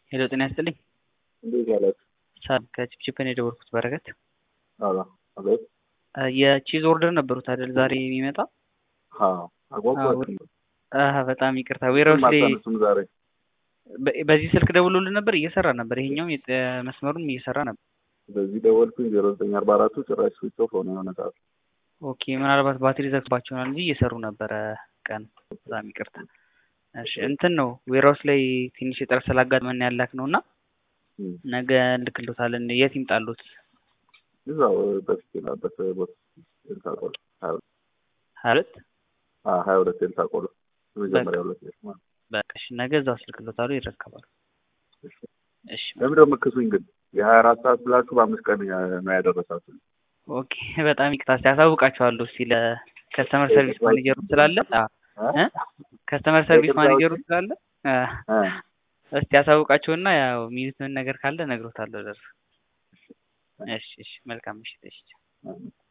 ሄሎ ጤና ይስጥልኝ። እንዴት ያላችሁ? ሰላም ከቺፕቺፕ ነው የደወልኩት በረከት። አላ አቤት። የቺዝ ኦርደር ነበሩት አይደል ዛሬ የሚመጣ? አዎ አጓጓችሁ። አሀ በጣም ይቅርታ ዌራውስ ላይ ማታነሱም ዛሬ በ- በዚህ ስልክ ደውሎልን ነበር እየሰራ ነበር። ይሄኛውም የጥ- መስመሩም እየሰራ ነበር። በዚህ ደወልኩኝ ዜሮ ዘጠኝ አርባ አራቱ ጭራሽ ስዊች ኦፍ ሆነ የሆነ ሰዓት። ኦኬ ምናልባት ባትሪ ዘግባቸው ይሆናል እንጂ እየሰሩ ነበረ ቀን። በጣም ይቅርታ። እሺ እንትን ነው ዌራውስ ላይ ትንሽ እጥረት ስላጋጠመን ያላክ ነው እና እም። ነገ እንልክሎታለን። የት ይምጣሉት? እዛው በፊት የላበት ቦታ ኤልሳ ቆሎ ሀያ ሁለት ሀያ ሁለት አዎ፣ ሀያ ሁለት ኤልሳ ቆሎ የመጀመሪያ ሁለት ቤት ማለት ነው። በቃ እሺ ነገ እዛው አስልክሎታሉ ይረከባሉ። እሺ። እሺ ለምን ደግሞ ክሱኝ ግን የሀያ አራት ሰዓት ብላችሁ በአምስት ቀን ነው ያደረሳችሁ። ኦኬ በጣም ይቅርታ። እስኪ አሳውቃቸዋለሁ እስኪ ለከስተመር ሰርቪስ ማኔጀሩ ስላለ እ? ከስተመር ሰርቪስ ማኔጀሩ ስላለ እ፣ እ፣ እስቲ አሳውቃቸውና ያው የሚሉትን ነገር ካለ እነግሮታለሁ። ደርሶ እሺ እሺ መልካም ምሽት። እሺ እ።